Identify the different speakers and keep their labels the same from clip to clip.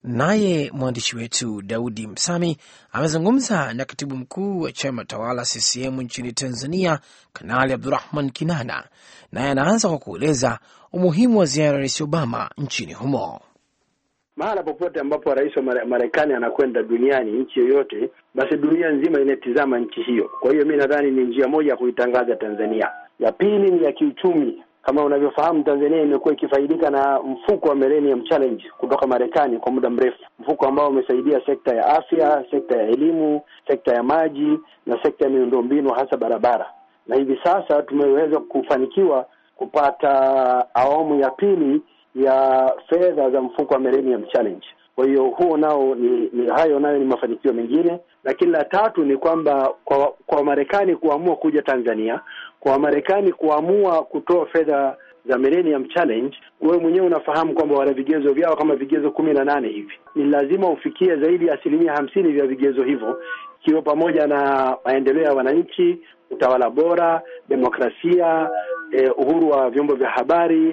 Speaker 1: Naye mwandishi wetu Daudi Msami amezungumza na katibu mkuu wa chama tawala CCM nchini Tanzania, Kanali Abdurahman Kinana, naye anaanza kwa kueleza umuhimu wa ziara ya Rais Obama nchini humo.
Speaker 2: Mahala popote ambapo rais wa Marekani anakwenda duniani, nchi yoyote, basi dunia nzima inatizama nchi hiyo. Kwa hiyo mi nadhani ni njia moja ya kuitangaza Tanzania. Ya pili ni ya kiuchumi. Kama unavyofahamu, Tanzania imekuwa ikifaidika na mfuko wa Millennium Challenge kutoka Marekani kwa muda mrefu, mfuko ambao umesaidia sekta ya afya, sekta ya elimu, sekta ya maji na sekta ya miundombinu, hasa barabara. Na hivi sasa tumeweza kufanikiwa kupata awamu ya pili ya fedha za mfuko wa Millennium Challenge. Kwa hiyo huo nao ni, ni hayo nayo ni mafanikio mengine, lakini la tatu ni kwamba kwa kwa Marekani kuamua kuja Tanzania, kwa Marekani kuamua kutoa fedha za Millennium Challenge, wewe mwenyewe unafahamu kwamba wana vigezo vyao kama vigezo kumi na nane hivi. Ni lazima ufikie zaidi ya asilimia hamsini vya vigezo hivyo, ikiwa pamoja na maendeleo ya wananchi, utawala bora, demokrasia, eh, uhuru wa vyombo vya habari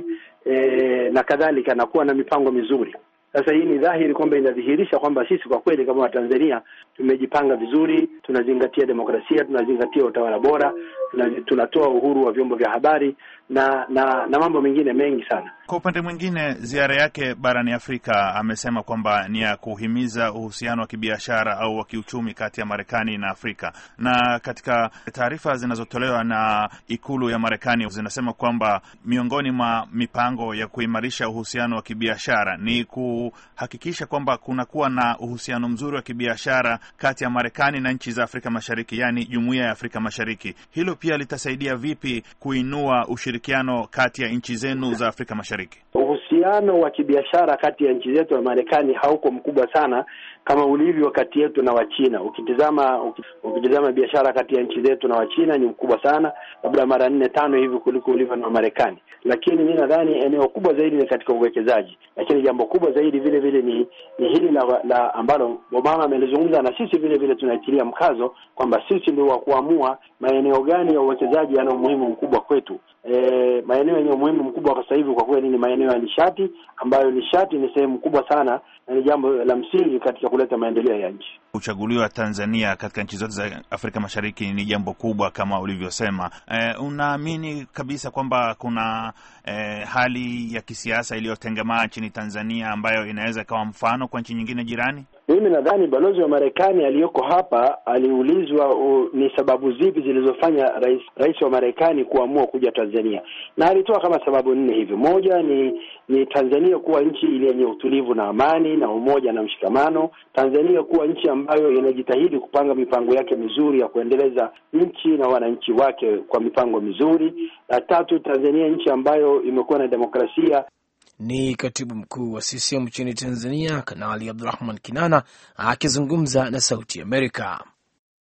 Speaker 2: eh, na kadhalika, na kuwa na mipango mizuri. Sasa hii ni dhahiri kwamba inadhihirisha kwamba sisi kwa kweli kama Watanzania tumejipanga vizuri, tunazingatia demokrasia, tunazingatia utawala bora, tunatoa uhuru wa vyombo vya habari na na na mambo mengine mengi sana.
Speaker 3: Kwa upande mwingine, ziara yake barani Afrika amesema kwamba ni ya kuhimiza uhusiano wa kibiashara au wa kiuchumi kati ya Marekani na Afrika. Na katika taarifa zinazotolewa na ikulu ya Marekani zinasema kwamba miongoni mwa mipango ya kuimarisha uhusiano wa kibiashara ni kuhakikisha kwamba kunakuwa na uhusiano mzuri wa kibiashara kati ya Marekani na nchi za Afrika Mashariki, yaani Jumuiya ya Afrika Mashariki. Hilo pia litasaidia vipi kuinua ushirikiano kati ya nchi zenu za Afrika Mashariki?
Speaker 2: Uhusiano wa kibiashara kati ya nchi zetu na Marekani hauko mkubwa sana kama ulivyo kati yetu na Wachina. Ukitizama ukitizama biashara kati ya nchi zetu na Wachina ni mkubwa sana, labda mara nne tano hivi kuliko ulivyo na Marekani. Lakini mi nadhani eneo kubwa zaidi ni katika uwekezaji, lakini jambo kubwa zaidi vile vile ni ni hili la, la ambalo Obama amelizungumza na sisi vile vile tunaitilia mkazo kwamba sisi ndio wa kuamua maeneo gani ya uwekezaji yana umuhimu mkubwa kwetu. E, maeneo yenye umuhimu mkubwa kwa sasa hivi kwa kweli ni maeneo ya nishati, ambayo nishati ni sehemu kubwa sana na ni jambo la msingi katika kuleta maendeleo ya nchi.
Speaker 3: Kuchaguliwa Tanzania katika nchi zote za Afrika Mashariki ni jambo kubwa kama ulivyosema. E, unaamini kabisa kwamba kuna e, hali ya kisiasa iliyotengemaa nchini Tanzania ambayo inaweza ikawa mfano kwa nchi nyingine jirani?
Speaker 2: Mimi nadhani balozi wa Marekani aliyoko hapa aliulizwa uh, ni sababu zipi zilizofanya rais rais wa Marekani kuamua kuja Tanzania, na alitoa kama sababu nne hivi. Moja ni ni Tanzania kuwa nchi yenye utulivu na amani na umoja na mshikamano, Tanzania kuwa nchi ambayo inajitahidi kupanga mipango yake mizuri ya kuendeleza nchi na wananchi wake kwa mipango mizuri, na tatu, Tanzania nchi ambayo imekuwa na demokrasia
Speaker 1: ni katibu mkuu wa CCM nchini Tanzania, Kanali Abdurahman Kinana akizungumza na Sauti Amerika.